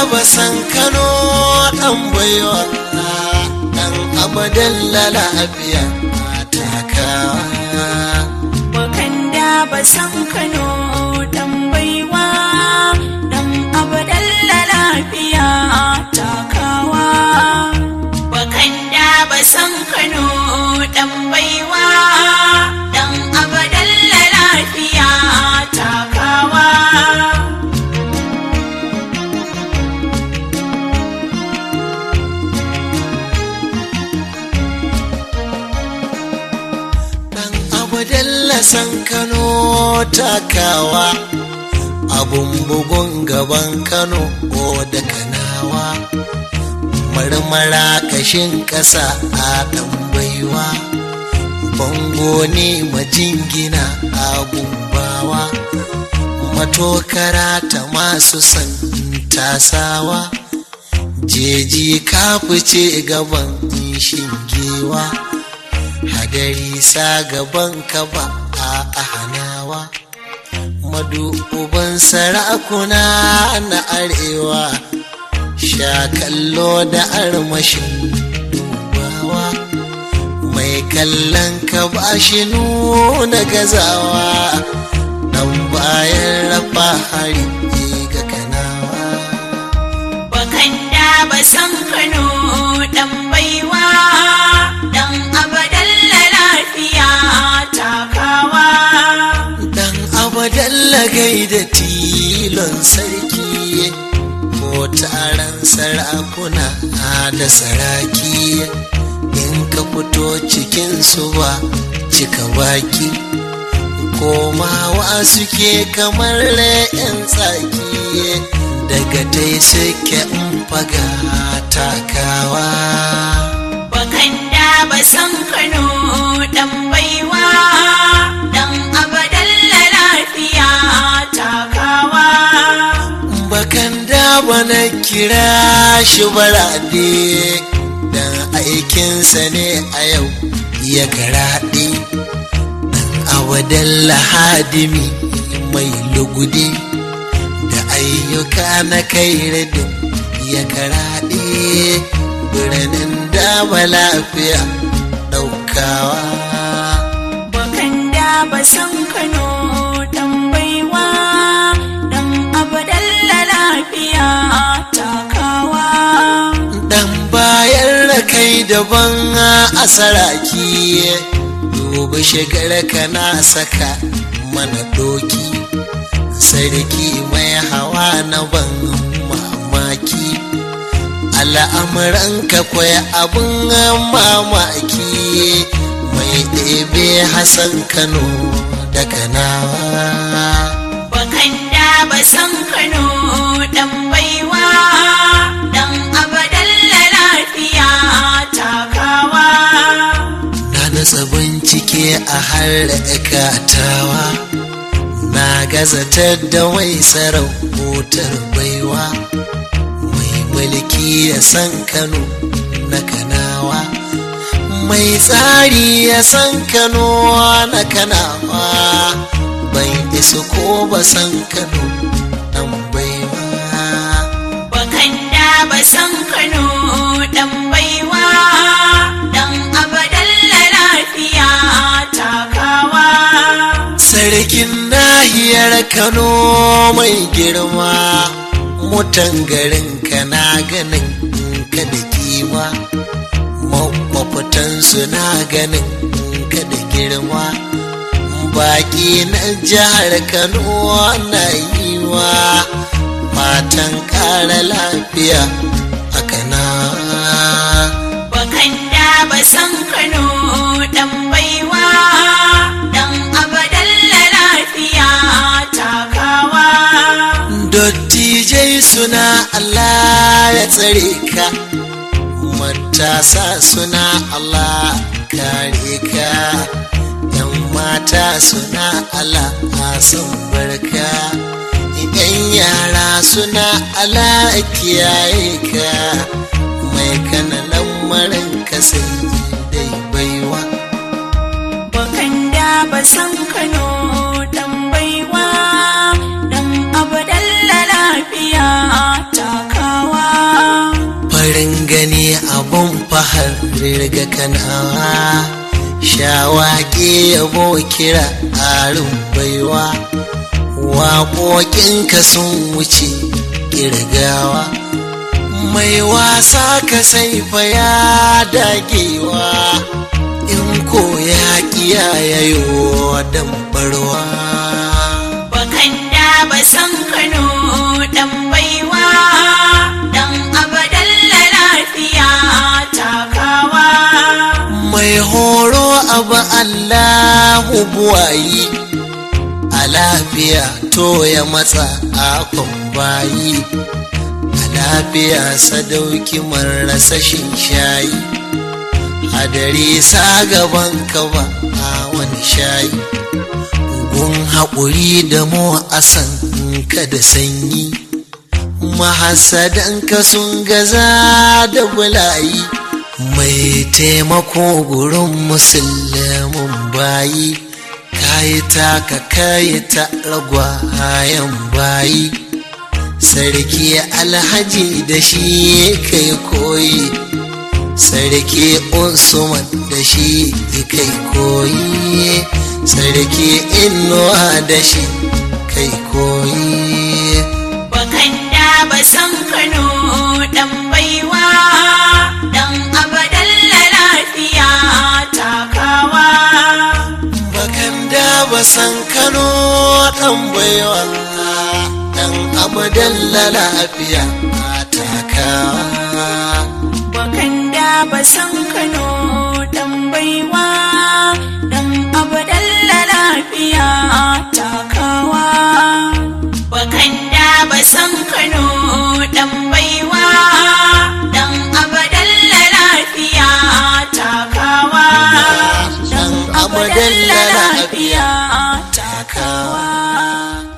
basan kano ɗan baiwa ɗan abadan lafiya takawa Bakan da basan Kano dan baiwa dan abadalla lafiya takawa. Bakan da basan Kano dan baiwa dan abadalla lafiya takawa. ɗan abadan lasan kano takawa abun bugun gaban kano ko da kanawa marmara kashin ƙasa a ɗan baiwa bango ne majingina a gumbawa matokara ta masu san tasawa jeji ka fice gaban shingewa hadari sa gaban ka ba a hanawa madu uban sarakuna na arewa sha kallo da armashin dubawa mai kallon ka ba shi nuna gazawa dan bayan rafa hari ga kanawa Bakan da basan Kano dan baiwa dan abadalla lafiya takawa. dan abadalla gaida tilon sarki ko taron sarakuna da saraki in ka fito cikin su ba cika baki komawa suke kamar yan tsaki daga tai suke in faga takawa Bakan da basan Kano dan baiwa dan abadalla lafiya takawa. bakan da bana kira shi barade dan aikinsa ne a yau ya karaɗe dan awadan lahadimi mai lugude da ayyuka na kai radin ya karaɗe birnin dama lafiya ɗaukawa Bakan da basan Kano dan baiwa dan abadalla lafiya takawa. dan bayan rakai daban a saraki dubi shigar kana saka mana doki sarki mai hawa na ban mamaki al'amuranka kwaya abin mamaki mai ɗebe hassan kano da kanawa Bakan da basan Kano dan baiwa dan abadalla lafiya takawa. na nasa bincike a harkatawa na gazatar da mai sarautar baiwa mai mulki ya san kano na kanawa mai tsari ya san kano na kanawa ban isa ko ba san kano dan baiwa Bakan da basan Kano dan baiwa dan abadalla lafiya takawa. Sarkin nahiyar Kano mai girma, mutan garin ka na ganin ka da kima, mafitansu na ganin ka da girma. Baƙi na jihar Kano na yi wa matan ƙara lafiya a kana. Bakan da basan Kano dan baiwa dan abadalla lafiya takawa. Dottijai suna Allah ya tsare ka, matasa suna Allah kare ka, ‘yan mata suna Allah sun barka, ‘yan yara suna Allah kiyaye ka, mai kana lamarin ka sai dai baiwa. Bakan da basan Kano dan baiwa dan abadalla lafiya takawa. abun fahar riga kanawa shawaƙe yabo kira arin baiwa waƙoƙinka sun wuce ƙirgawa mai wasa ka saifa ya dagewa in ko ya kiyayayo dan barwa bakan da ba san kano dan baiwa dan abadan lafiya takawa mai horo abu allahu buwayi a lafiya to ya matsa akon bayi a lafiya sadauki marasa shayi hadari sa gaban ka ba a wani shayi gun haƙuri da mu asan ka da sanyi mahasadanka sun gaza da bulayi mai taimako gurin musulmin bayi kayi taka kayi ta ragwayen bayi sarki alhaji da shi kai koyi sarki usman da shi kai koyi sarki inuwa da shi kai koyi bakan da ba san kano dan baiwa dan abadan lafiya takawa bakan da ba san kano dan baiwa dan abadan lafiya takawa bakan da ba san kano dan baiwa dan abadan lafiya takawa bakan da ba san kano dan baiwa dan abadan lafiya takawa dan abadan lafiya takawa